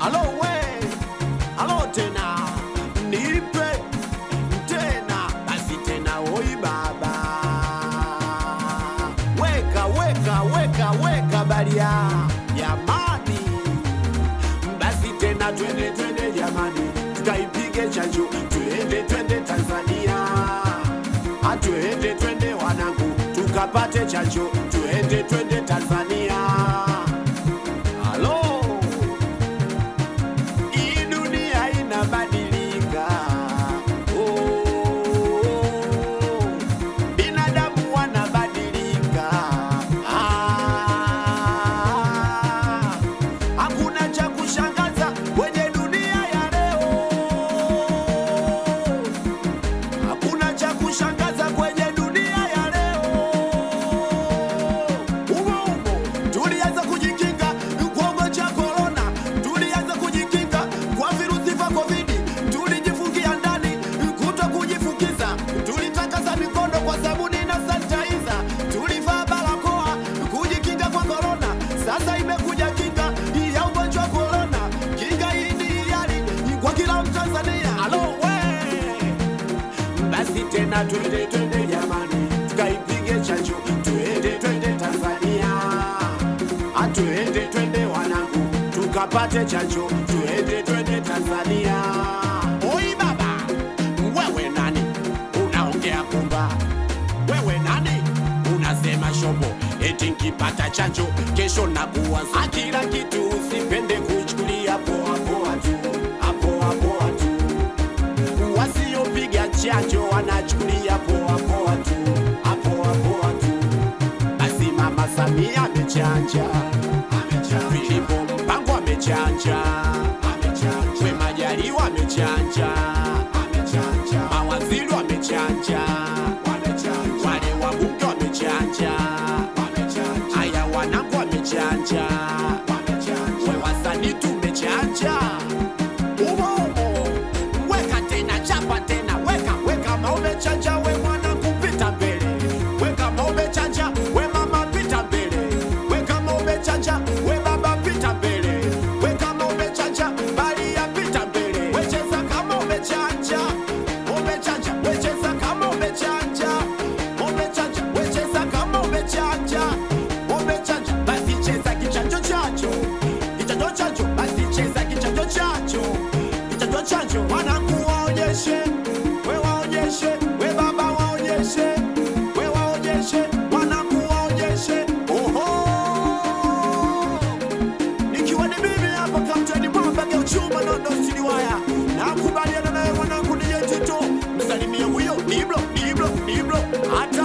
alo we alo tena nipe tena basi tena oi baba weka weka weka weka baria jamani basi tena twende twende jamani tukaipige chanjo twende twende tanzania atwende twende wanangu tukapate chanjo twende twende tanzania halo hii dunia inabadilika oh, binadamu wanabadilika ah, hakuna cha kushangaza kwenye dunia ya leo hakuna cha kushangaza kwenye dunia ya leo. Umo umo tulianza kujikinga kwa ugonjwa wa korona, tulianza kujikinga kwa virusi vya covid, tulijifungia ndani kuto kujifukiza, tulitakasa mikono kwa sabuni na sanitizer, tulivaa barakoa kujikinga kwa korona. Sasa imekuja kinga ya ugonjwa wa korona, kinga hii ni hiari kwa kila Mtanzania. Alo we basi tena twende twende jamani tukaipige chanjo twende twende tanzania atwende twende wanangu tukapate chanjo twende twende tanzania oi baba wewe nani unaongea kumba wewe nani unasema shobo eti nkipata chanjo kesho nakuwa sa- kila kitu usipende kuchukulia poa poa tu apoa poa tu wasiopiga chanjo wanachukulia poa poa tu apoa poa tu basi mama samia amechanja filipo mpango amechanja we majaliwa amechanja mawaziri wamechanja wale wabunge wamechanja haya wanangu wamechanja we wasanii tumechanja umo umo weka tena chapa tena weka weka maombe chanja we mwana kupita mbele weka maombe chanja we mama pita mbele weka maombe chanja we baba pita mbele weka maombe chanja bali ya pita mbele wecheza kama umechanja umechanja wecheza kama umechanja umechanja wecheza kama umechanja umechanja basi cheza kichanjo chacho kichanjo chacho basi cheza kichanjo chacho kichanjo chacho wanangu waonyeshe we waonyeshe we baba waonyeshe we waonyeshe wanangu waonyeshe oho nikiwa ni mimi hapa kapteni mwamba geuchuma nondo siliwaya nakubaliana naye mwanangu niye tito msalimie huyo diblo diblo diblo hata